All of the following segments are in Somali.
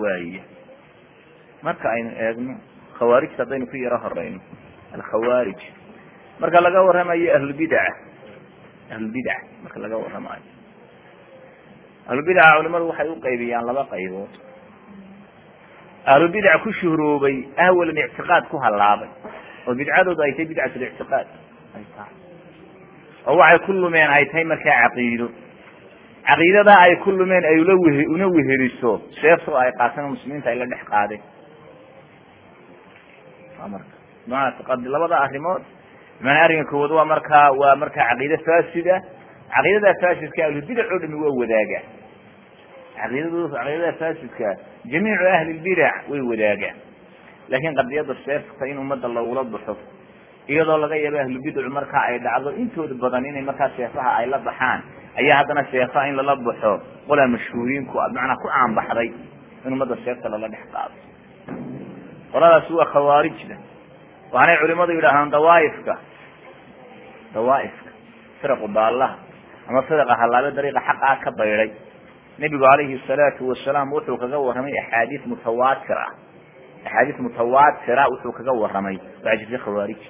waaya marka aynu eegno khawaarijta haddaynu ku yaro horeyno alkhawaarij marka laga warramayo ahlulbidaca ahlulbidac marka laga warramayo ahlulbidaca culimadu waxay u qaybiyaan laba qaybood ahlubidac ku shuhroobay ahwalan ictiqaad ku hallaabay oo bidcadoodu ay tahay bidcat lictiqaad ay tahay oo waxay ku lumeen ay tahay markaa caqiido caqiidadaa ay ku lumeen ay ula whe una weheliso seefto ay qaateen muslimiinta ay la dhex qaadeen marka labada arrimood man arrinka koowaad waa markaa waa markaa caqiide faasida caqiidada faasidka ahlubidac oo dhami waa wadaagaan caqiidad caqiidada faasidka jamiicu ahli lbidac way wadaagaan laakiin qadiyada seefta in ummadda lagula baxo iyadoo laga yaabo ahlubidacu markaa ay dhacdo intooda badan inay markaa seefaha ay la baxaan ayaa haddana seefaha in lala baxo qolaa mashhuuriinku macnaa ku caanbaxday in ummadda seefta lala dhex qaado qoladaasi waa khawaarijda waxaanay culimadu yidhaahdaan dawaaifka dawaaifka firaqu baallaha ama firaqa hallaabe dariiqa xaqaa ka bayday nebigu calayhi salaatu wasalaam wuxuu kaga warramay axaadiis mutawaatir ah axaadiis mutawaatira wuxuu kaga warramay waxaa jirtay khawaarij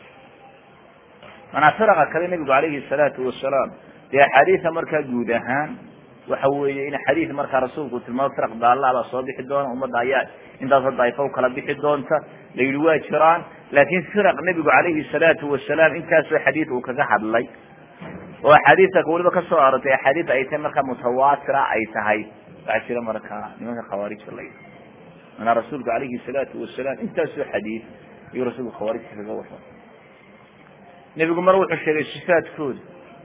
manaa firaqa kale nebigu calayhi salaatu wasalaam dee axaadiisa markaa guud ahaan waxa weeye in xadiis markaa rasuulku tilmaamo firaq baalla baa soo bixi doona ummadda ayaa intaasoo daaifo kala bixi doonta la yidhi waa jiraan laakiin firaq nebigu calayhi salaatu wasalaam intaasoo xadiid uu kaga hadlay oo axaadiista weliba kasoo arortay axaadiis ay tahay markaa mutawaatira ay tahay waxaa jira markaa nimanka khawaarijta la yidhi manaa rasuulku calayhi salaatu wasalaam intaasoo xadiid ayuu rasuulku khawaarijta kaga warramay nebigu mar wuxuu sheegay sifaadkooda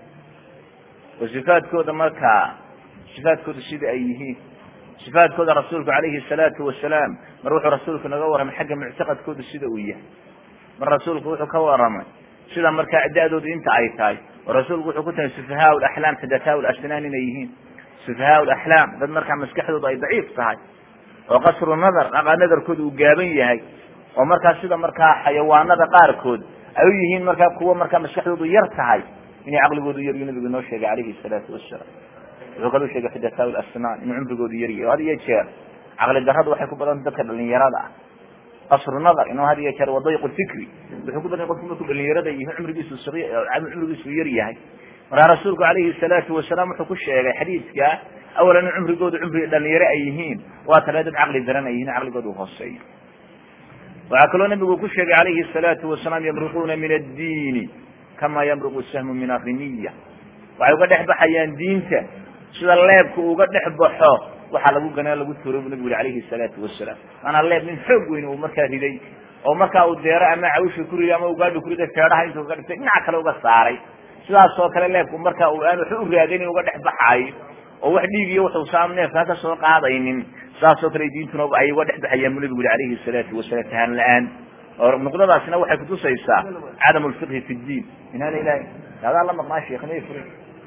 oo sifaadkooda markaa sifaadkooda sida ay yihiin sifaadkooda rasuulku calayhi salaatu wasalaam mar wuxuu rasuulku naga warramay xagga muctaqadkooda sida uu yahay mar rasuulku wuxuu ka warramay sida markaa da-doodu inta ay tahay oo rasuulku wuxuu ku tahay sufahaa laxlaam xadataa lasnaan inay yihiin sufahaa laxlaam dad markaa maskaxdoodu ay daciif tahay oo qasru nadar dhaqaa nadarkooda uu gaaban yahay oo markaa sida markaa xayawaanada qaarkood ay u yihiin markaa kuwa markaa maskaxdoodu yar tahay inay caqligoodu yar yu nabigu noo sheegay calayhi salaatu wasalaam wuxuu kaloo sheegay xidataa lasnaan inuu cumrigoodu yaryahay had iyo jeer caqli darradu waxay ku badanta dadka dhalinyarada ah qasru nadar inuu had iyo jeer wadayq fikri wuxuu ku badan qofku markuu dhalinyarada yihi cumrigiisu cumrigiisu yar yahay markaa rasuulku calayhi salaatu wasalaam wuxuu ku sheegay xadiidka awalan in cumrigoodu cumri dhalinyaro ay yihiin waa tale dad caqli daran ay yihiin caqligoodu hooseeyo waxaa kaloo nabigu ku sheegay calayhi salaatu wasalaam yamruquuna min addiini kama yamruqu sahmu min arimiya waxay uga dhex baxayaan diinta sida leebka uga dhex baxo waxaa lagu ganaa lagu tuuro bu nabigu yhi alayhi salaatu wasalaam maanaa leeb nin xoog weyn uu markaa riday oo markaa uu deero ama cawsha ku riday ama ugaadha ku riday feedhaha intuu kaga dhigtay dhinaca kale uga saaray sidaas oo kale leebku marka uu aan waxu u raadin uga dhex baxaayo oo wax dhiig iyo wuxuu saam neefkaa ka soo qaadaynin sidaas oo kale diintuna ay uga dhex baxayaan bu nabigu yhi alayhi salaatu wasalaam tahaan la-aan oo nuqdadaasina waxay kutusaysaa cadam lfiqhi fi ddiin inaana ilahay adaa la maqnaa sheekhnay furi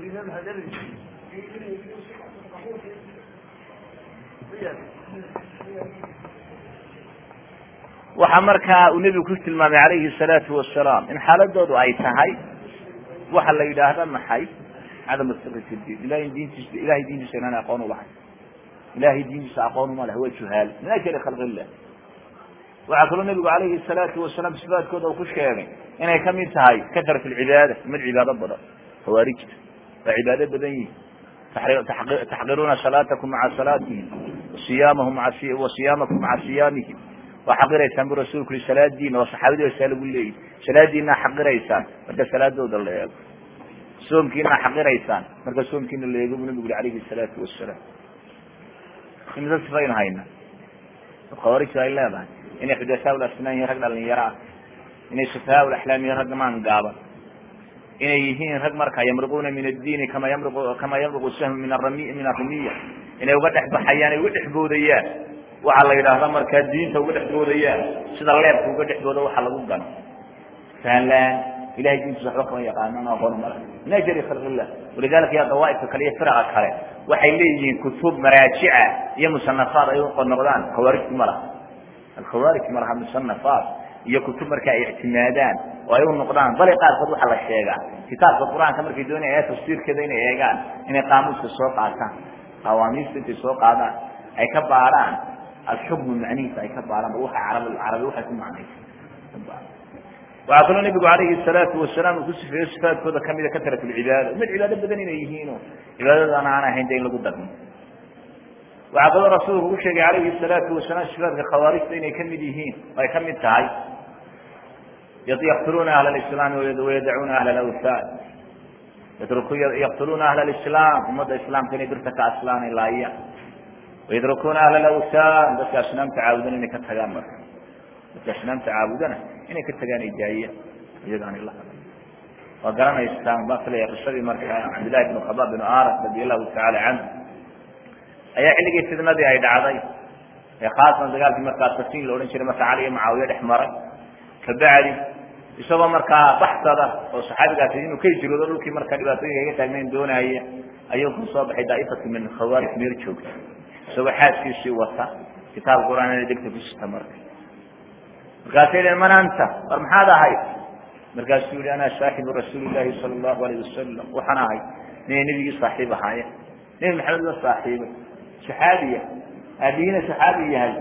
waxaa markaa uu nebigu ku tilmaamay calayhi salaatu wasalaam in xaaladoodu ay tahay waxa la yidhaahda maxay cadam fiqhi fi diin ilahay diintiisa ilahay diintiisa inaan aqoon ulahay ilahay diintiisa aqoon uma leh waa juhaal min ajli khalq illah waxaa kaloo nebigu calayhi salaatu wasalaam sifaadkooda uu ku sheegay inay kamid tahay karat lcibaada mid cibaado badan khawaarijta waa cibaado badan yihin taxqiruuna salaatakum maca salaatihim siyaamahum wa siyaamakum maca siyaamihim waa xaqiraysaan bu rasuulku yii salaadiina oo saxaabadii saa lagu leeyihi salaadiinaa xaqiraysaan marka salaadooda la eego soomkiinaa xaqiraysaan marka soomkiina la eego bu nabigu yhi alayhi salaatu wasalaam imisa sifaynu hayna khawaarijtu ay leedahay inay xudasaa lasnaan yihin rag dhalinyaro ah inay sufahaa laxlaam yihin rag maan gaaban inay yihiin rag markaa yamruquuna min addiini kama yamruqu kama yamruqu sahmu min arami min arimiya inay uga dhex baxayaan ay uga dhex boodayaan waxaa la yidhaahda markaa diinta uga dhex boodayaan sida leebka uga dhex booda waxa lagu gano fahanlaan ilahay diintiisa waxba kama yaqaanan aqoon mala min ajli khalq illah walidalika ya dawaaifka kale iyo firaqa kale waxay leeyihiin kutub maraajica iyo musanafaad ay unoqdaan khawaarijtu ma laha alkhawaarij ma laha musanafaat iyo kutub marka ay ictimaadaan oo ay u noqdaan bale qaarkood waxaa la sheegaa kitaabka qur-aanka markay doonaya tafsiirkeeda inay eegaan inay qaamuuska soo qaataan qawaamiista intay soo qaadaan ay ka baaraan alxukmu macnihiisa ay ka baalaan ba waxa carab carabi waxay ku macnaysa waxaa kaloo nebigu calayhi salaatu wasalaam uu ku sifeeyo sifaadkooda kamida katrat lcibaada mid cibaado badan inay yihiino cibaadadana aan ahayn de in lagu darmo waxaa kaloo rasuulku ku sheegay calayhi salaatu wasalaam sifaadka khawaarijta inay kamid yihiin ay kamid tahay yaqtuluuna ahla lislaami wayadacuuna ahla lawthan yaqtuluuna ahla lislaam ummadda islaamka inay birta ka aslaan ay laayaan wayadrukuuna ahla lawthan dadka asnaamta caabudana inay ka tagaan marka dadka asnaamta caabudana inay ka tagaan ay daayaan iyaga aan ila hadal waa garanaysaan baa filaya qisadii marka cabdillahi bn khabaab bn aras radi allahu tacaala canhu ayaa xilligii fidnadii ay dhacday ee khaasan dagaalkii markaa safiin la odhan jiray marka cali iyo mucaawiye dhex maray kabacdi isagoo markaa baxsada oo saxaabigaasi inuu ka hijroodo dhulkii markaa dhibaatooyinka kaga taagnayn doonaya ayuu ku soo baxay daaifatu min khawaarij meel joogta isagoo xaaskiisii wata kitaab qur-aan degta ku sita marka markaasay dheen man anta war maxaad ahayd markaasuu yihi ana saaxibu rasuuli llahi sala allahu alayh wasalam waxaan ahay ninay nebigii saaxiib ahaayeen nebi maxamed la saaxiibay saxaabiya aabihiina saxaabi yahay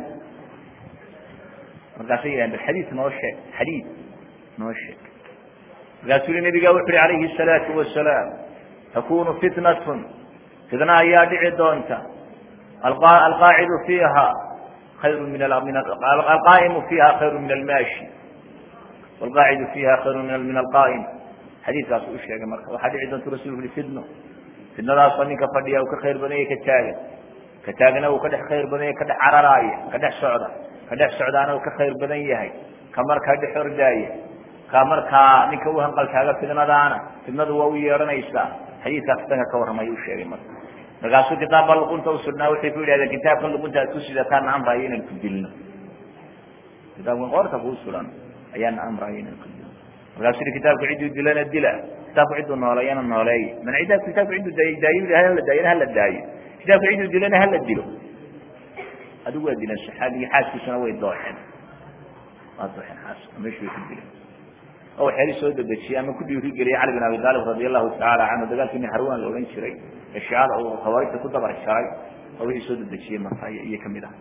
markaasay yidhahen bal xadiid noo sheeg xadiid noo sheeg markaasuu yihi nabiga wuxu uhi calayhi salaatu wasalaam takunu fitnatun fitna ayaa dhici doonta alqaacidu fiiha khayru min alqaa'imu fiiha khayru min almaashi walqaacidu fiiha khayru min alqaa'im xadiidkaas u sheegay marka waxaa dhici doonta rasulku uhi fitno fitnadaasoo ninka fadhiya uu ka khayr badanya ka taagan ka taagna uu ka dhex khayr badanya ka dhex cararaaya ka dhex socda ka dhex socdaana uu ka khayr badan yahay ka markaa dhex ordaaya ka markaa ninka u hanqaltaaga fidnadaana fidnadu waa u yeedhanaysaa xadiidkaa fitanka ka warramay u sheegay marka markaasuu kitaabka luqunta usugnaa waxay ku yidhahdeen kitaabka luqunta aad ku sidataana amrayo inaan ku dilno kitaabkan qoorta kuu sugan ayaana amrayo inaan ku dilno markaasuu yihi kitaabku cidduu dilana dila kitaabku cidduu nooleeyana nooleeya man cidda kitaabku cidduu daayo hala daayona hala daayo kitaabku cidduu dilana hala dilo adigu waa dileen saxaabigi xaaskiisuna way dooxeen waa dooxeen xaaska meeshu way ku dileen oo waxyaali soo dedejiyey ama ku dhiirigeliyay cali bin abi taalib radi allahu tacaala canhu dagaalkii nin harwan la odhan jiray ee shiicada uu khawaarijta ku dabar jaray oo wixii soo dedejiyey marka iyo kamid ah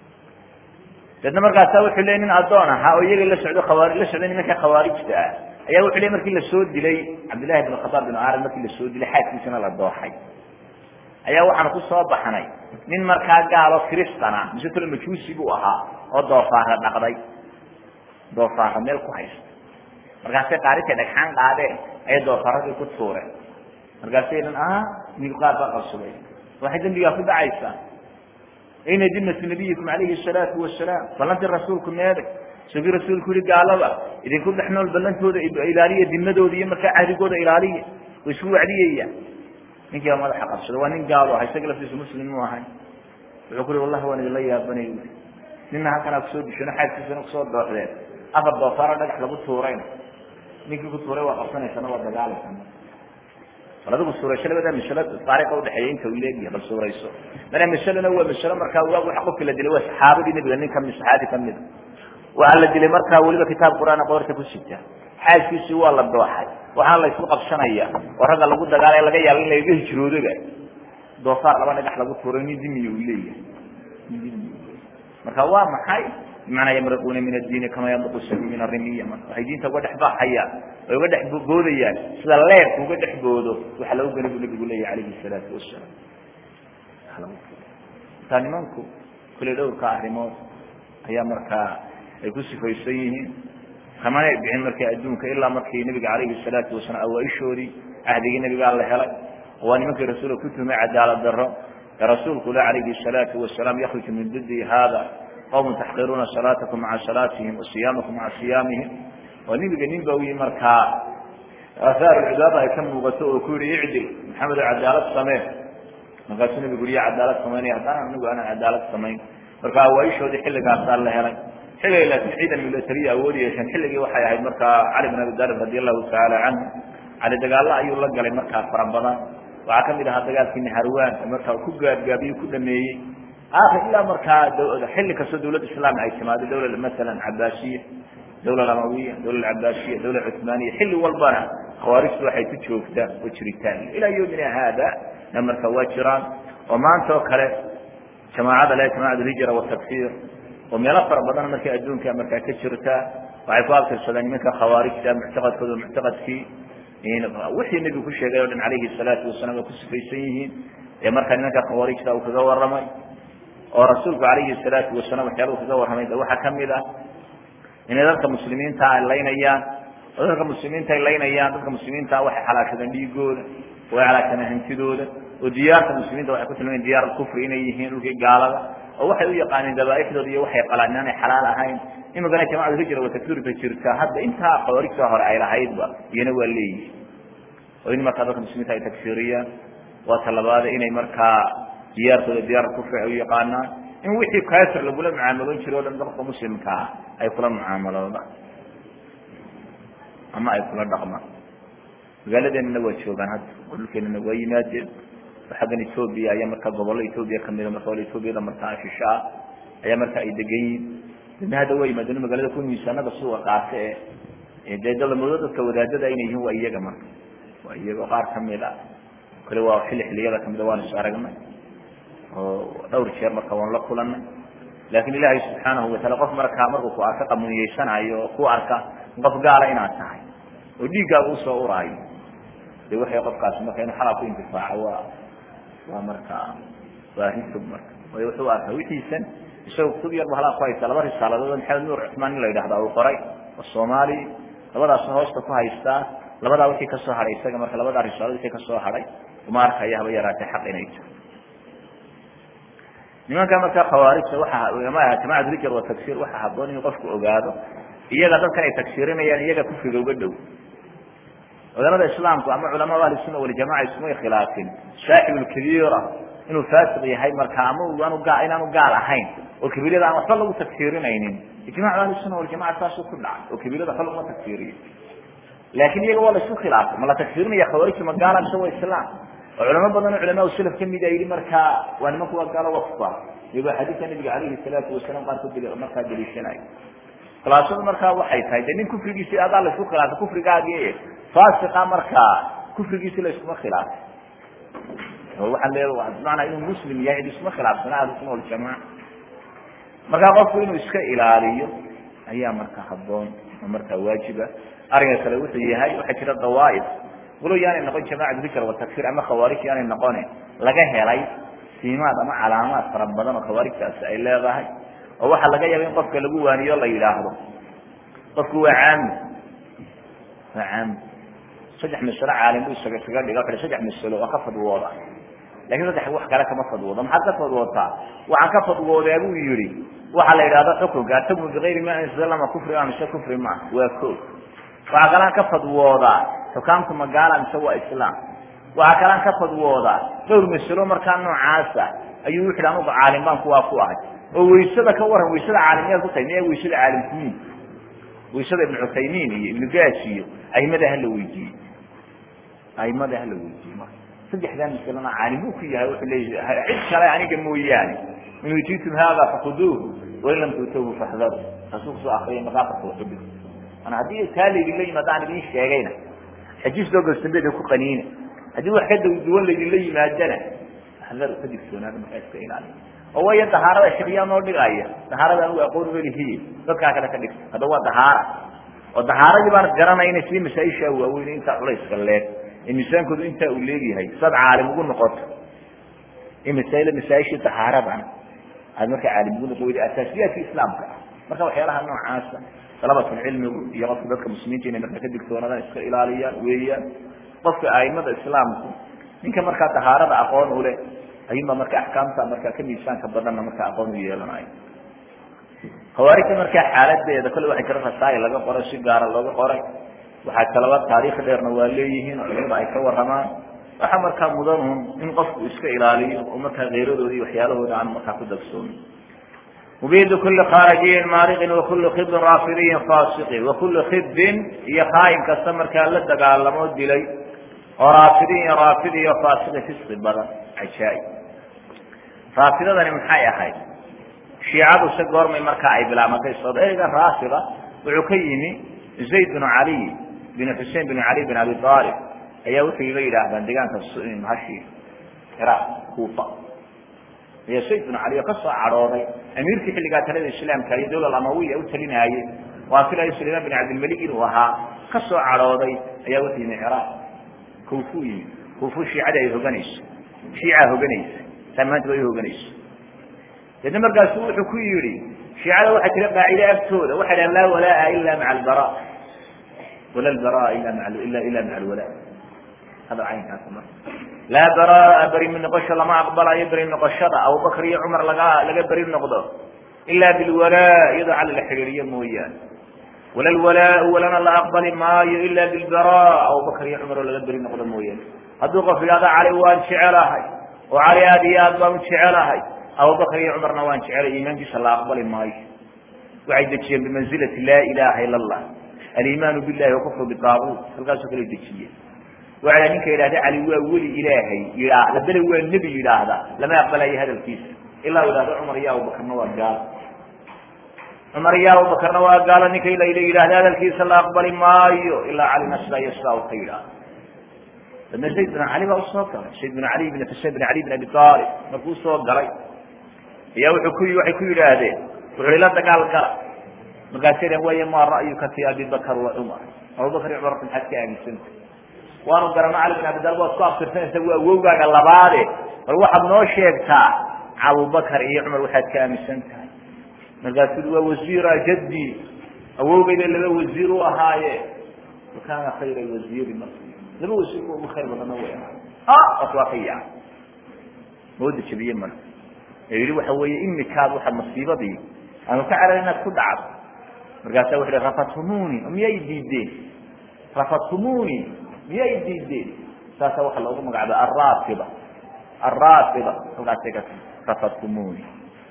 deedna markaasa wuxuu leey nin addoon ahaa oo iyaga la socdo khawaari la socday nimanka khawaarijta ah ayaa wuxuu ley markii lasoo dilay cabdillahi bin khadaab bin arad markii lasoo dilay xaaskiisana la dooxay ayaa waxaan ku soo baxnay nin markaa gaalo kristana mise tolo majuusi buu ahaa oo doofaara dhaqday doofaara meel ku haysta markaasay qaarintay dhagxaan qaadeen ayay doofaradii ku tuureen markaasay dhan a mil qaar baa qabsaday waxay dembigaa ku dhacaysaa ayna dimatu nabiyikum calayhi salaatu wasalaam ballantii rasuulku meeday isagii rasuulku yihi gaalada idinku dhex nool ballantooda ilaaliya dimadooda iyo markaa cahdigooda ilaaliya way isku wacdiyaya ninkii baa madaxa qabsada waa nin gaalo aha isaga laftiisu muslim mu ahay wuxuu ku ui wallahi waan idinla yaabanay ui nina halkanaa kusoo dishano xaaskiisana kusoo dooxdeen afar doofaaro dhagax lagu tuurayna ninkii ku tuuray waa qabsanaysana waa dagaalaysana bal adigu suurayso labada masalo taariikha udhexeeya inta uu leegyahay bal suurayso mana masalena waa masalo markaa waa waxa qofkii la dilay waa saxaabadii nebiga nin kamid saxaabi kamida waxaa la dilay markaa weliba kitaab qur-aana qoorta ku sita xaaskiisii waa la dooxay waxaana la isku qabsanaya oo ragga lagu dagaalay laga yaaba in lagaga hijroodoba doofaar laba dhagax lagu tuuray nin dimiya uu leeyahay marka waa maxay bimacnaa yamriquuna min addiini kama yamriqu sabi min arimiya marka waxay diinta uga dhex baxayaan ay uga dhex boodayaan sida leerku uga dhex boodo waxa lagu gani buu nabigu leeyahy calayhi salaatu wasalaam markaa nimanku kuley dhowrka arrimood ayaa markaa ay ku sifaysan yihiin kamanay bixin markii adduunka ilaa markii nabiga calayhi salaatu wasalaam awaaishoodii cahdigii nabigaa la helay waa nimankii rasuulka ku tumay cadaalad daro ee rasuulku le calayhi salaatu wasalaam yakhruju min didi hada qawmun taxqiruuna salaatakum maca salaatihim wa siyaamakum maca siyaamihim oo nebiga nin ba uyi markaa aaaar cibaada ay ka muuqato oo ku yihi icdil maxamed oo cadaalad samee markaasuu nabigu uriya cadaalad samaynaya haddana anigu aanan cadaalad samayn marka awaaishoodii xilligaasaa la helay xilligay laakiin ciidan milatariya awoodi yeesheen xilligii waxay ahayd markaa cali bin abi talib radi allahu tacaala canhu cali dagaalo ayuu la galay markaa fara badan waxaa kamid ahaa dagaalkii naharwan markaa ku gaadgaabiye ku dhameeyey aakir ilaa markaa xilli kastoo dawlad islaam ay timaado dawla masalan cabaasiya dawla amawiya dawla cabaasiya dawla cuthmaaniya xilli walbana khawaarijtu waxay ku joogtaa oo jiritaan ilaa yomina haada na marka waa jiraan oo maanta oo kale jamaacada le jamacat alhijra watakfir oo meelo fara badan markay adduunka markaa ka jirta waxay ku abtirsadeen nimanka khawaarijta muctaqadkooda muctaqadkii wixii nebigu ku sheegay o dhan calayhi salaatu wasalaam waa ku sifaysan yihiin ee markaa nimanka khawaarijta uu kaga warramay oo rasuulku calayhi salaatu wasalaam waxyaalahu kaga warramay de waxaa kamid ah inay dadka muslimiinta ay laynayaan oo dadka muslimiinta ay laynayaan dadka muslimiinta waxay xalaashadeen dhiigooda way xalaashadeen hantidooda oo diyaarta muslimiinta waxay ku tilmayen diyaar kufri inay yihiin dhulkii gaalada oo waxay u yaqaaneen dabaaixdooda iyo waxay qalaan inaanay xalaal ahayn imikana jamacatu hijra wa takfiirka jirta hadda intaa khawaarijta hore ay lahaydba iyana waa leeyihin oo in markaa dadka muslimiinta ay takfiiriyaan waa talabaada inay markaa diyaartooda diyaar kufri ay u yaqaanaan in wixii kafir lagula mucaamaloon jiro o dhan dadka muslimkaa ay kula mucaamaloodaan ama ay kula dhaqmaan magaaladeenana waa joogaan hadda oo dhulkeenana waa yimaadeen oo xaggan etoobiya ayaa markaa gobollo etoobiya kamida marka wala etoobiyada markaa shisho ah ayaa marka ay degan yihin dadna hadda waa yimaadeen magaalada ku miisaanada suuqa qaata ee dee dalamoodo dadka wadaadada inay yihiin waa iyaga marka waa iyaga qaar kamid a kale waa xilli xiliyada kamida waan is aragnay oo dhowr jeer marka waan la kulanay laakin ilaahay subxaanahu wataala qof markaa markuu ku arka qamuniyeysanaayo oo ku arka qof gaala inaad tahay oo dhiiggaaga usoo uraayo de waxay qofkaasi marka inu xalaa ku intifaaco waa waa markaa waa arrin fog marka waayo wuxuu arkaa wixiisan isagoo kutub yarba halaa ku haysta laba risaaladood maxamed nuur cusmaan in la yidhahda uu qoray oo soomaali labadaasna hoosta ku haystaa labadaa wixii kasoo hadhay isaga marka labadaa risaalad wixii kasoo hadhay uma arkaya haba yaraatee xaq inay jiro nimanka markaa khawaarijta waxa jamacat hijr wa tagsiir waxaa haboon inuu qofku ogaado iyaga dadkan ay tagsiirinayaan iyaga kufriga uga dhow culamada islaamku ama culama ahli sunna waljamaca ismay khilaafin saaxib lkabiira inuu faasiq yahay marka ama aanu gaa inaanu gaal ahayn oo kabiirada aan waxba lagu tagsiirinaynin ijmacu ahli sunna waljamaca saasuu ku dhacay oo kabiirada waxba laguma tagsiiriyo laakin iyaga waa la isku khilaafay ma la tagsiirinaya khawaarijta ma gaala mise waa islaam oo culamo badan oo culamaa salaf kamid a yihi markaa waa nimanku waa gaalo wafa iyagoo xadiidka nabiga calayhi salaatu wasalaam qaarkood markaa daliishanayo khilaafadu markaa waxay tahay de nin kufrigiisi adaa la isku khilaafay kufrigaagi faasiqa markaa kufrigiisi la iskuma khilaafay oo waxaa le bimacnaa inuu muslim yahay cid iskuma khilaafsana ahlusuna waljamaca markaa qofku inuu iska ilaaliyo ayaa markaa haboon oo markaa waajiba arrinka kale wuxuu yahay waxaa jira dawaaif walow yaanay noqon jamacat hijr wa takfir ama khawaarij yaanay noqone laga helay siimaad ama calaamaad fara badan oo khawaarijtaasi ay leedahay oo waxaa laga yaaba in qofka lagu waaniyo la yidhaahdo qofku waa caami waa caami saddex masalo caalim bu isaga isaga dhiga wuxu saddex masalo waa ka fadwooda lakin saddex wax kale kama fadwoodo maxaad ka fadwootaa waxaan ka fadwoodaa buu yihi waxaa la yidhahda xukunka atamu bigayri ma anzalama kufri ma mise kufri ma waa ko waxaa kalaan ka fadwoodaa xukaamtu magaala mise waa islaam waxaa kalaan ka fadwoodaa dhowr masalo markaa noocaasa ayuu wuxu anuga caalim baan kuwaa ku ahay oo waysada ka waran waysada caalimiyaad ku tahay miya waysada caalimkumiin waysada ibnu cuthaymiin iyo ibnu gaas iyo aimada hala weydiiyey aimada hala weydiiyey marka saddexdaa masalana caalim buu ku yahay wuxuu leeyahay cid kale aniga mooyaane in utiitum hada fakuduuhu wain lam tuutuuhu faxdaru rasuulku soo akriyay maqaafirka waxubi ana haddii taa laydinla yimaado aan idin sheegayna xajiis loo gastambeeda ku qaniina haddii wax ka duwan laydinla yimaadana faxdaru ka digtoonaada markaa iska ilaaliya oo waya dahaarada shekyaa noo dhigaya dahaarada anigu aqoon melihiye dadkaa kale ka dhigta hadda waa dahaara oo dahaaradii baan garanayna sii masaaishaa waaweyn intaa culayska leeg ee miisaankoodu intaa uu leegyahay saad caalim ugu noqoto in masail masaaishii dahaaradana aad markaa caalim ugu noqon weyda asaasiyaadka islaamka ah marka waxyaalaha noocaasa dalabatulcilmigu iyo qofka dadka muslimiinta inay markaa ka digtoonaadaan iska ilaaliyaan weeyaan qofka aimada islaamku ninka markaa dahaarada aqoon u leh ayuunba marka axkaamta markaa ka miisaanka badanna markaa aqoon u yeelanayo khawaarijta markaa xaaladeeda kole waxay jira rasaayil laga qoray si gaara looga qoray waxaa kalaba taariikh dheerna waa leeyihiin culimada ay ka waramaan waxaa markaa mudanun in qofku iska ilaaliyo oo markaa keyradooda iyo waxyaalahooda aan markaa ku dagsoomin mubidu kuli khaarijiyin maariqin wakuli khibin raafidiyin fasiqin wakuli khibin iyo khaayin kasta markaa la dagaalamo dilay oo raafidin iyo raafid iyo faasiqi fisqi badan cajaaib raafidadani maxay ahayd shiicadu se goormay markaa ay bilaabantay soo ereyga raafida wuxuu ka yimi zayd binu caliy bin xusein bin cali bin abi aalib ayaa wuxuu iga yidhaahdaan deegaanka mahashi ciraaq kuufa ayaa sayd binu cali oo ka soo cadhooday amiirkii xilligaa talada islaamka iyo dawla amawiya u talinaayey waa filayo sulaymaan bin cabdilmalik inuu ahaa ka soo cadhooday ayaa wuxuu yimi ciraaq kuufu yimi kuufu shiicada ay hoganayso shiicaa hoganaysa saa maanta way hoganayso deedna markaasu wuxuu ku yidhi shiicada waxaa jira qaacide agtooda waxay dhahan laa walaa ila maca albara wala lbaraa ila maa ila ila maca alwala hada caynkaas marka laa baraa beri noqosho lama aqbalayo beri noqoshada abubakr iyo cumar laga laga beri noqdo ila bilwalaa iyadoo cali la xidhiiriyo mooyaane wala lwalaa walana la aqbali maayo ila bilbara abubakr iyo cumar oo laga beri noqdo mooyaane hadduu qof yidhahdo cali waan jecelahay oo cali aad iyo aad baan jecelahay abubakr iyo cumarna waan jecelay iimaankiisa la aqbali maayo waxay dejiyeen bimanzilati laa ilaha ila allah alimaanu billahi wakufru bitaaguut halkaasoo kale dejiyeen waa ninka yidhahda cali waa weli ilaahay yidhaa haddana waa nebi yidhaahda lama aqbalayo hadalkiisa ilaa yidhahdo cumar iyo abubakarna waa gaalo cumar iyo abubakarna waa gaalo ninka ila yidhahda hadalkiisa la aqbali maayo ilaa calina sidaa iyo sidaa u ka yidhaahdo dadna zayd bin cali baa usoo galay zayd bin ali bin xusein bin ali bin abi aalib markuu usoo galay ayaa wuxuu ku waxay ku yidhaahdeen wuxuu ila dagaal gala markaasay dhaheen waaya maa ra'yuka fi abi bakr wa cumar abubakar iyo cumar maxaad ka aaminsanta waanu garano cali bin abidal waad ku abtirsanaysa waa awowgaaga labaade bal waxaad noo sheegtaa abubakar iyo cumar waxaad ka aaminsan tahay markaasuu waa wasiira jaddi awowgayda laba wasiir u ahaaye wakaana khayra wasiiri marka laba wasiir kuwa ugu khayr badana way ahaa waas waa ka yaca mooda jabiye marka ee yihi waxa weeye imikaad waxa masiibadii aanu ka carar inaad ku dhacdo markaasaa wuxu hi rafathumuni miyay diideen rafathumuni miyay diideen saasa waxaa loogu magacaba alraafida alraafida halkaasay ka rafathumuni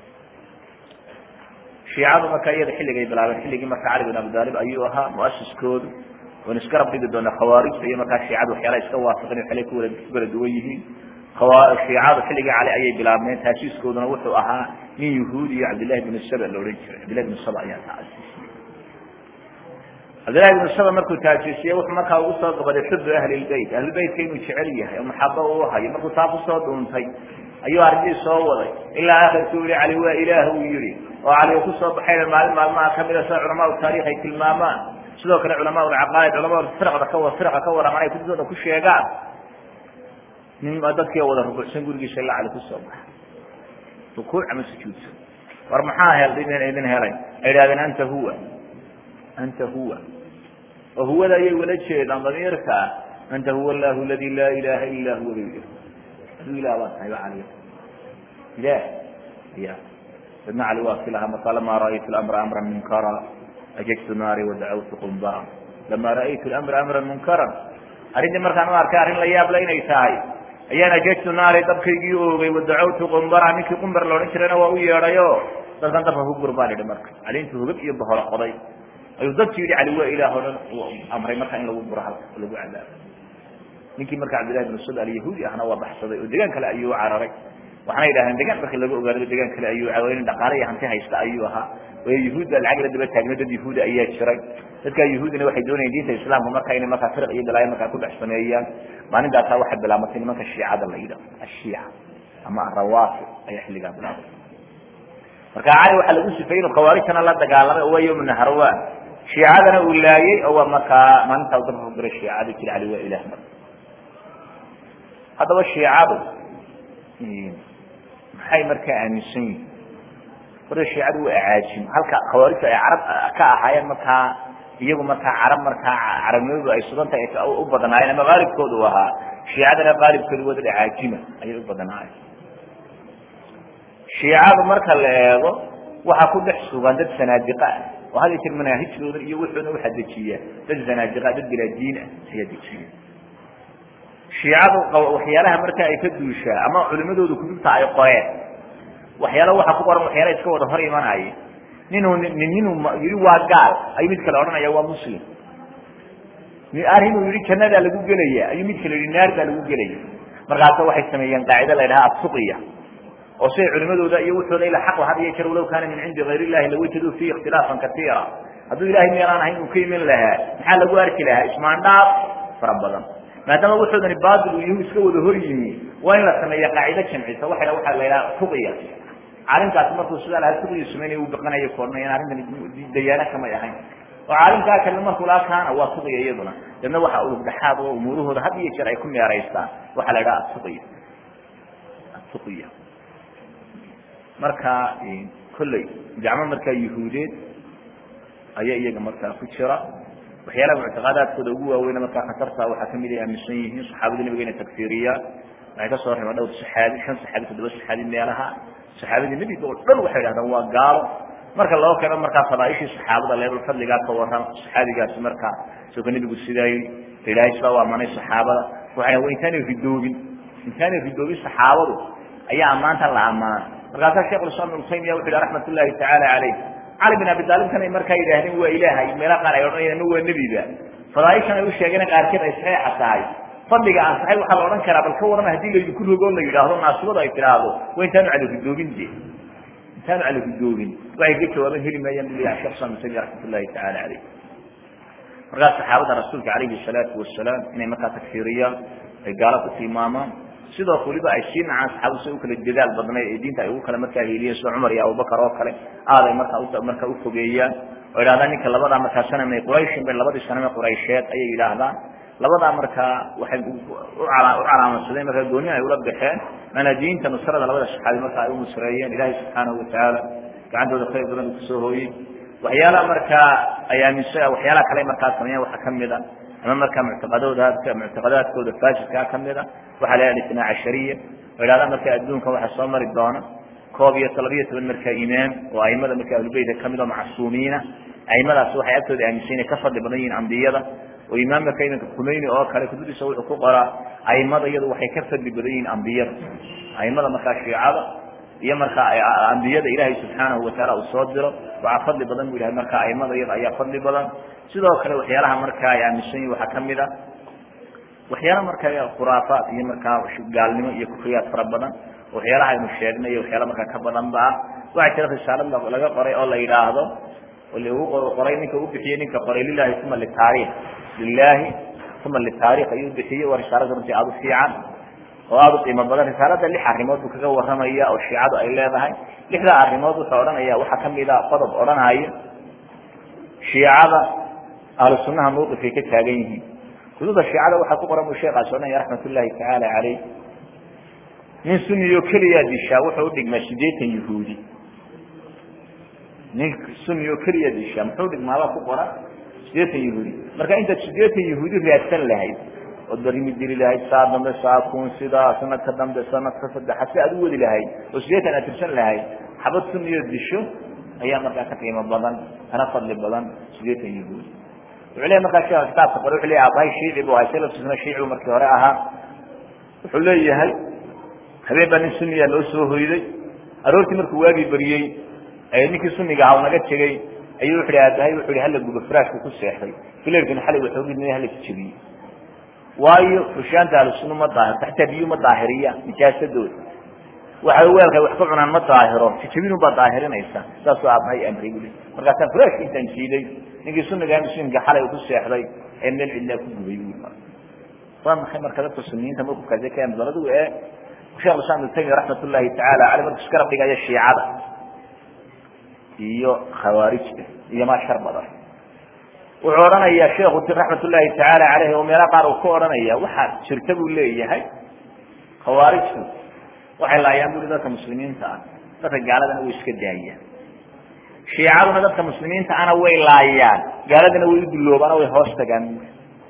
shiicadu marka iyada xilligay bilaabeen xilligii marka cali bin abi daalib ayuu ahaa muasiskoodu waan iska rab dhigi doonaa khawaarijta iyo markaa shiicadu waxyaala iska waafaqin waxyaalay ku wala ku kala duwan yihiin shiicadu xilligii cali ayay bilaabmeen taasiiskooduna wuxuu ahaa nin yahuudi iyo cabdillahi bn saba la odhan jiray cabdillahi bn saba ayaa taasiisiyey cabdillahi bn saba markuu taasiisiye wuxuu markaa ugu soo gabaday xubu ahli lbeyt ahlulbeytka inuu jecel yahay oo maxabo uu hayo markuu taa kusoo dhuuntay ayuu arrintii soo waday ilaa akhirkuu yihi cali waa ilaah uu yihi oo cali uu kusoo baxayna maalin maalmaha kamida sida culamaau taarikh ay tilmaamaan sidoo kale culamaa lcaqaaid culamada firqda ka firqa ka waramaan ay kutubtooda ku sheegaan nin dadkii wada rukuucsan gurigiisa ilaa cali kusoo baxa rukuuc ama sujuudsa war maxaa hel idin helay ay idhahdeen anta huwa anta huwa oo huwada ayay wala jeedaan damiirka anta huwa allahu aladi laa ilaha ila huwa bay aduu ilah baa tahay cali ilah ya dadna cali waa kilaha marka lama ra'aytu lamra amran munkara ajajtu naari wadacawtu qumbara lama ra'aytu lamra amran munkaran arrintii markaan u arkay arrin la yaabla inay tahay ayaan ajajtu naari dabkaygii oogay wadacawtu qumbara ninkii qumbar la odhan jirayna waa u yeedhayo dadkan dabka ku gur baan idhi marka cali intuu hogab iyo baholo qoday ayuu dadki yihi cali waa ilaah o dhan amray marka in lagu guro halka lagu cadaabo ninkii marka cabdillahi bin sud alyahuudi ahna waa baxsaday oo degaan kale ayuu cararay waxaana yidhahdeen degaan markii laga ogaado degaan kale ayuu nin dhaqaale iyo hanti haysta ayuu ahaa way yahuudda lacag la daba taagno dad yahuudi ayaa jiray dadka yahuudina waxay doonayeen diinta islaamka marka inay markaa firq iyo balaayo markaa ku dhex sameeyaan maalintaasaa waxay bilaabatay nimanka shiicada la yidhaho ashiica ama arawaafi ayaa xilligaa bilaabay marka cali waxaa lagu sifayey inuu khawaarijtana la dagaalamay oo waa yawm naharwan shiicadana uu laayey oo waa markaa maalintaa u dabka ku diray shiicada jiri cali waa ilah marka haddaba shiicadu maxay markaa aaminsan yihin horta shiicadu waa acaajim halka khawaarijtu ay carab ka ahaayeen markaa iyagu markaa carab markaa carabnimadu ay sudanta u badnaayeen ama qaalibkoodu ahaa shiicadana qaalibkoodu waa dad acaajima ayay u badnaayeen shiicadu marka la eego waxaa ku dhex sugan dad sanaadiqa ah oo had jir manaahijtooda iyo wuxuuna waxaa dejiya dad sanaadiqa dad bilaadiin ah ayaa dejiya shiicadu waxyaalaha marka ay ka duushaa ama culimadooda kutubta ay qoreen waxyaala waxa ku qoran waxyaala iska wada hor imanaya ninuu ninuu yihi waa gaal ayuu mid kale odhanaya waa muslim arrinuu yihi jannadaa lagu gelaya ayuu mid kale yihi naar baa lagu gelaya markaasa waxay sameeyeen qaacida la yidhaha asuqiya oo siday culimadooda iyo wuxooda ila xaq had iyo jeer walow kaana min cindi gayr illahi lawajaduu fiihi ikhtilaafan katiira hadduu ilahay meelaan ahayn uu ka iman lahaa maxaa lagu arki lahaa ismaandhaaf fara badan maadaama wuxoodani baatil uu yahu iska wada hor yimi waa in la sameeya qaacido jamcisa waxa la waxa la yidhaha tuqiya caalimkaasi markuu sidaa lahaa tuqiya sameynaya uu baqanayo koornay in arrintan dayaana kamay ahayn oo caalimkaa kale markuu laa kaana waa tuqiya iyaduna dadna waxa ulugdhaxaad oo umuurahooda had iyo jeer ay ku meeraystaan waxaa la yidhaha atuqiya atuqiya marka kolley gacmo markaa yuhuudeed ayaa iyaga markaa ku jira waxyaalaha muctiqaadaadkooda ugu waaweyna markaa khatarta waxaa kamid ay aaminsan yihiin saxaabada nabiga inay takfiiriyaan waxay ka soo reebeen dhowr saxaabi shan saxaabi toddoba saxaabi meelaha saxaabadii nebiga oo dhan waxay dhahdaan waa gaalo marka loo keeno markaa fadaaishii saxaabada leebal fadligaa ka waran saxaabigaasi markaa isagoo nebigu sidaay ilaahay sidaa u amanay saxaabada waxay wa intaanay ridoobin intaanay ridoobin saxaabadu ayaa ammaanta la ammaana markaasaa shekh islam ibnu taymiya wuxu yihi raxmat ullahi tacaala caleyh cali bin abi taalibkan ay markaa yidhaahdeen waa ilaahay meela qaar ay odhanayaan ma waa nebiba fadaaishan ay u sheegeen qaarkeed ay saxiixa tahay fadliga aan saxay waxaa la odhan karaa bal ka waran haddii laydinku rogo la yidhaahdo naasibadu ay tidhaahdo waa intaanu cali ridoobin de intaanu cali ridoobin waxay ka jawaaban heli maayaan bu leeyahay shekh islam ibnu taymiya raxmat ullahi tacaala caleyh markaas saxaabada rasuulka calayhi salaatu wasalaam inay markaa takfiiriyaan ay gaalo ku tilmaamaan sidoo waliba ay sii nacaan saxaabadu si u kala dadaal badnayd ee diinta ay ugu kale markaa hiiliyeen sida cumar iyo abubakar oo kale aad ay markaa markaa ufogeeyaan oo yidhahdaan ninka labadaa markaa sanamay qurayshin bay labadii saname quraysheed ayay yidhaahdaan labadaa markaa waxay u calaamadsadeen markaa gooni ay ula baxeen maanaa diinta nusrada labada saxaabi markaa ay u nusreeyeen ilaahay subxaanahu watacaala gacantooda khayr badan uu kusoo hooyey waxyaalaha markaa ay aaminsa waxyaalaha kale markaa sameeyaan waxaa kamid a ama markaa muctiqadooda muctiqadaadkooda fasidkaa kamid a waxaa la yidhaha itnaa cashariya oo yidhahda markaa adduunkan waxaa soo mari doona koob iyo labiyo toban markaa imaam oo aimada markaa ahlubeytka kamid oo macsuumiina aimadaasi waxay agtooda aaminsan inay ka fadli badan yihiin ambiyada oo imaam marka iminka khumeyni oo kale kutubdiisa wuxuu ku qoraa aimada iyadu waxay ka fadli badan yihiin ambiyada aimada markaa shiicada iyo markaa ambiyada ilaahay subxaanahu watacaala uu soo diro waxaa fadli badan bu ilahay markaa aimada iyada ayaa fadli badan sidoo kale waxyaalaha markaa ay aaminsan yihin waxaa kamid a waxyaala markaa khuraafaat iyo markaa gaalnimo iyo kufriyaad fara badan waxyaalaha aynu sheegnay iyo waxyaala markaa ka badan ba ah waxaa jira risaalad laga qoray oo la yidhaahdo oo lagu qoray ninka u bixiyey ninka qoray lilahi uma litaarikh lilahi uma litaarikh ayuu bixiyey waa risaalada runtii aada u fiican oo aada u qiimo badan risaalada lix arrimood buu kaga warramaya oo shiicadu ay leedahay lixdaa arrimood wuxuu odhanaya waxaa kamid a qodob odhanaya shiicada ahlu sunaha mawqifkay ka taagan yihiin kutubda shiicada waxaa ku qoran buu sheekaas odhanaya raxmat ullahi tacaala caleyh nin suniyo keliyaa dishaa wuxuu udhigmaa sideetan yahuudi nin suniyo keliya dishaa muxuu dhigmaaba ku qoran sideetan yahuudi marka intaad sideetan yahuudi raadsan lahayd ood barimi diri lahayd saa dambe saa kun sidaa sanadka dambe sanadka saddexa si aad u wadi lahayd oo sideetan aad tirsan lahayd xabad suniyo disho ayaa markaa ka qiimo badan kana fadli badan sideetan yahuudi wuxuu leeyahy markaa sheeka kitaabka qore wuxuu leeyahy abahay shiici bu ahay salafkiisuna shiicibu markii hore ahaa wuxuu leeyahay habeen baa nin suniya loo soo hoyday aroortii markuu waagii bariyey ninkii suniga aha naga tegey ayuu wuxu hi aadahay wuxu hi hala gubo firaashku ku seexday filerkina xalay waxoogidna hala jejebiyey waayo rushaanta ahlusuna ma daahirto xataa biyu ma daahiriya nijaasadooda waxa weelkay wax ka cunaan ma daahiro jejebinun baa daahirinaysa saasuu aabahay amray buli markaasaa firaashka intaan jiiday ninkii suniga muslimka xalay ku seexday ee meel cidlaa ku gubay bui waa maxay marka dadka suniyiinta mawqifkaasi ka amsaladu ee shekh islam ibnu taymiya raxmat ullahi tacaala caley markuu iskala dhigaya shiicada iyo khawaarijta iyo maa shar badan wuxuu odhanayaa sheekhu raxmat ullahi tacaala caleyh oo meelo qaar uu ka odhanaya waxaa jirta buu leeyahay khawaarijtu waxay laayaan buli dadka muslimiinta ah dadka gaaladana way iska daayaan shiicaduna dadka muslimiinta ana way laayaan gaaladana way u dulloobaano way hoos tagaan bui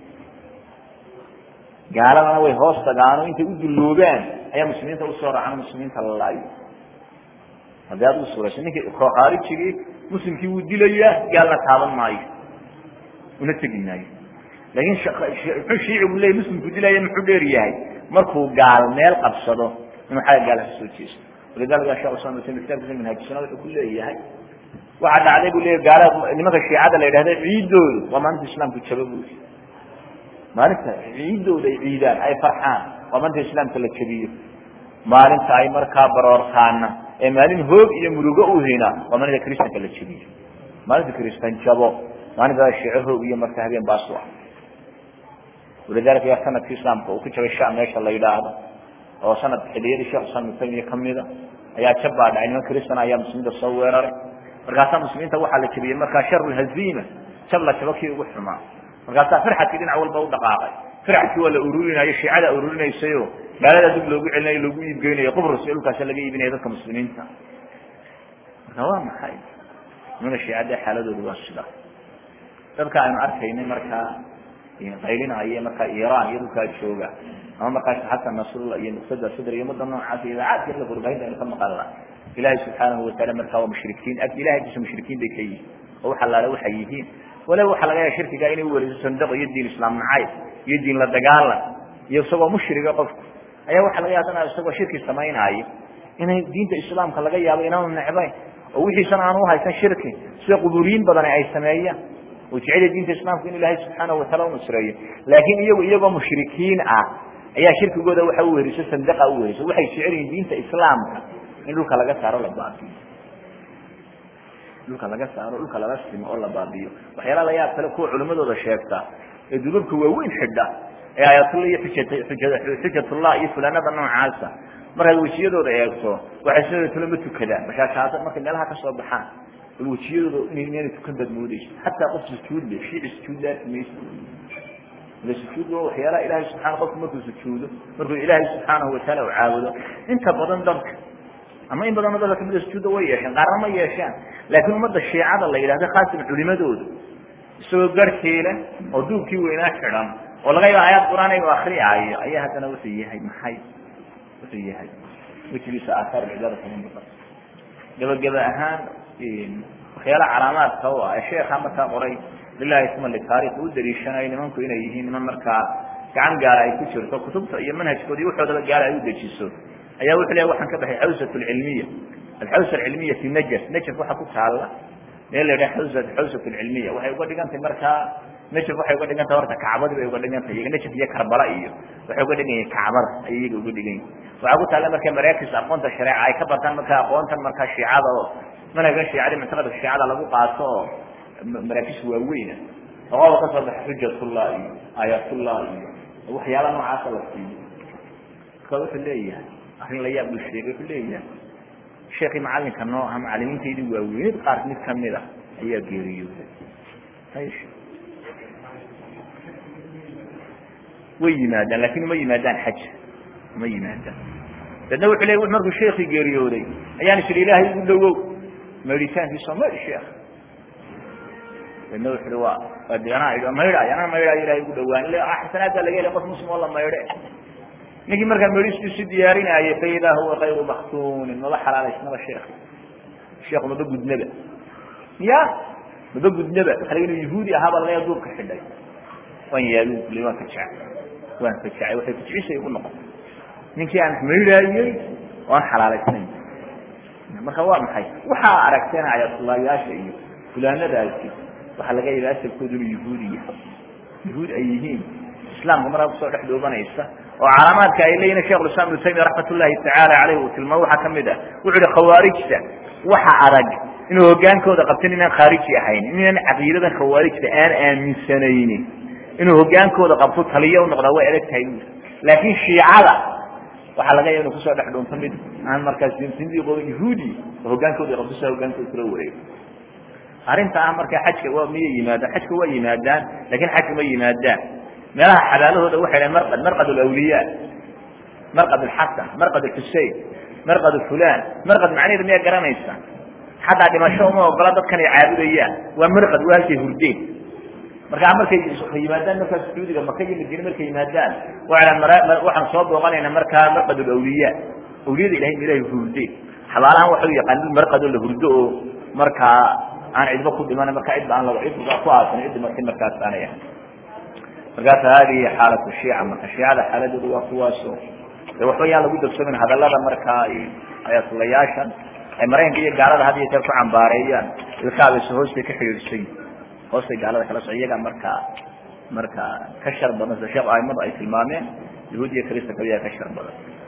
gaaladana way hoos tagaano intay u dulloobaan ayaa muslimiinta usoo raacano muslimiinta la laayo haddii aad u suurayso ninkii khaarijigii muslimkii wuu dilayaa gaalna taaban maayo una tegi maayo laakin muxuu shiicigu leeyay muslimku dilaya muxuu dheer yahay markuu gaal meel qabsado inuu xagga gaal kasoo jeesto walidalika shekh islam ibn taymiya kitaabkiisa manhaajisana wuxuu ku leeyahay waxaa dhacday buu leeyahy gaalada nimanka shiicada la yidhahda ciidoodu waa maalinta islaamku jaba bui maalinta ciidooda ay ciidaan ay farxaan waa maalinta islaamka la jabiyo maalinta ay markaa baroortaana ee maalin hoog iyo murugo u hina waa maalinta kristanka la jabiyo maalinta kristan jabo maalinta shiico hoog iyo marka habeen baasu ah walidalika ya sanadkii islaamka uu ku jabay sham meesha la yidhaahdo oo sanad xiliyadii sheekh islam ibn taymiya kamida ayaa jab baa dhacay niman kristan ayaa muslimiinta soo weeraray markaasaa muslimiinta waxaa la jabiyey markaa sharu haziima jab la jabo kii ugu xumaa markaasaa firxadkii dhinac walba u dhaqaaqay firxadkii waa la ururinayo shiicada ururinaysayo gaalada dib loogu celinayo loogu iibgeynayo qubrus iyo dhulkaasa laga iibinaya dadka muslimiinta marka waa maxay nimana shiicada xaaladoodu waa sida dadka aynu arkaynay markaa qaylinaya markaa iran iyo dhulkaa jooga ama markaas xasan nasrullah iyo muqtada sadr iyo umada noocaas iyo idaacadka la warbaahinta aynu ka maqalna ilahay subxaanahu wataala markaa waa mushrikiin ilahay agtiisa mushrikiin bay ka yihiin oo wax allaale waxay yihiin wala waxaa laga yaaba shirkiga inay uweriso sandaqo iyo diin islaam nacayb iyo diin la dagaalan iyo isagoo mushriga qofku ayaa waxaa laga yaaba isagoo shirki samaynaayo inay diinta islaamka laga yaabo inaanu necbayn oo wixiisana aanu uhaysan shirki sida quburiyiin badani ay sameeyaan oo jecel diinta islaamka in ilaahay subxaanahu wataala unusreeyo laakiin iyagu iyagoo mushrikiin ah ayaa shirkigooda waxa uweriso sandaqa uweriso waxay jecel yihiin diinta islaamka in dhulka laga saaro la baabiyo dhulka laga saaro dhulka laga simo oo la baabiyo waxyaala la yaab kale kuwa culimadooda sheegta ee dudubka waaweyn xidha ee aayatullah iyo xujatullah iyo fulaanada noocaasa markaad wejiyadooda eegto waxay sidoo tule ma tukadaan bashaashaada markay meelaha ka soo baxaan bal wejiyadooda inayna tukan baad moodeysa xataa qof sujuud le shiici sujuud laafi maysa ila sujuud waa waxyaalaha ilaahay subxana qofku markuu sujuudo markuu ilaahay subxaanahu wataala u caabudo inta badan dadka ama in badanoo dadka kamida sujuudda way yeesheen qaarna ma yeeshaan laakiin ummadda shiicada la yidhahda khaasan culimadooda isagoo garhkeela oo duubkii weynaa xidhan oo laga yaaba aayaad qur-aan inuu akriyaayo ayaa haddana wuxuu yahay maxay wuxuu yahay wejigiisa aathaar cibaada kuma mudan gebageba ahaan waxyaala calaamaadka u ah ee sheekha markaa qoray lilahi isma litaarikh u daliishanayo nimanku inay yihiin niman markaa gacan gaala ay ku jirto kutubta iyo manhajkooda iyo waxoodaba gaala ay u dejiso ayaa wuxuu leeyahy waxaan ka baxay xawsat alcilmiya alxawsa alcilmiya fi najas najas waxa ku taalla meel la yidhaha xawsat xawsat alcilmiya waxay uga dhigan tahay markaa najaf waxay uga dhigan tahay horta kacbadii bay uga dhigan tahay iyaga najaf iyo karbala iyo waxay uga dhigan yihin kacbada ayay iyaga uga dhigan yihin waxaa ku taalla marka maraakis aqoonta shareeca ay ka bartaan marka aqoontan markaa shiicada oo manhajkan shiicada muctaqadka shiicada lagu qaato oo maraakis waaweyna oqoba ka soo baxa xujatullah iyo aayatullah iyo waxyaala noocaasa la siiyo marka wuxuu leeyahay arrin la yaab buu sheegay wuxuu leeyahay sheekii macalinka noo aha macalimiintaydii waaweynid qaar mid kamid a ayaa geeriyooday way yimaadaan lakin uma yimaadaan xaj uma yimaadaan dadna wuxuu leey markuu sheekii geeriyooday ayaan is ihi ilaahay ugu dhawow maydhitaankiisa maydh sheekh dadna wuxu uhi wa anaa maydhaay anaa maydhaayo ilahay ugu dhawaan xasanaadbaa laga helay qof muslim oo la maydhe ninkii markaa medhiskiisu diyaarinaayay faidaa huwa kayru maktuunin maba xalaalaysnaba sheekh sheekhu maba gudnaba ya maba gudnaba waxa laga yahuudi ahaaba laga duubka xidhay waan yaalu kule waan ka jecay waan ka jecay waxay kujcisay ugu noqotay ninkii aan maydhaayey oo aan xalaalaysnayn marka waa maxay waxaa aragteen ayatullaayaasha iyo fulaanadaasi waxaa laga yaaba asalkoodu inuu yahuudi yahay yahuud ay yihiin islaamka markaa kusoo dhex dhoobanaysa oo calaamaadka ay leeyihin shekh islam ibnu taymiya raxmat ullahi tacaala aleyh uu tilmaamo waxaa kamid ah wuxu uhi khawaarijta waxa adag inuu hogaankooda qabtin inaan khaariji ahayn inaan caqiidadan khawaarijta aan aaminsanaynin inuu hogaankooda qabto taliyo unoqdaa way adag tahay laakin shiicada waxaa laga yaaba inu kusoo dhex dhuunto mid aan markaas sindiqooda yahuudi oo hogaankooda qabto sia hogaankooda kula wareego arrinta ah marka xajka waa miyay yimaadaan xajka waa yimaadaan lakin xajka ma yimaadaan meelaha xabaalahooda waxay dhahen marqad marqad alawliya marqad alxasan marqad alxusein marqad fulan marqad macnaheeda miyaa garanaysa xataa dhimasho uma ogola dadkan ay caabudayaan waa marqad waa halkay hurdeen markaa markay yimaadaan markaa sacuudiga maka iyo madiine markay yimaadaan waxaan soo booqanayna markaa marqad alawliya awliyada ilahay ma ilahay hurdeen xabaalahan waxa u yaqaan marqadoo la hurdo oo markaa aan cidba ku dhiman markaa cidba aan cid ku aasan ciddi marti markaas aanay ahay markaas hadihi xaalatu shiica marka shiicada xaaladooda waa kuwaaso de waxba yaan lagu dogsamin hadalada markaa ayatulayaashan ay maraykanka iyo gaalada had iyo jeer ku cambaareeyaan ilkaabayse hoostay ka xidhiidhsan hoostay gaalada kala so iyaga markaa markaa ka shar badan sida sheekh aimadu ay tilmaameen yahuud iyo krista kaliya ka shar badan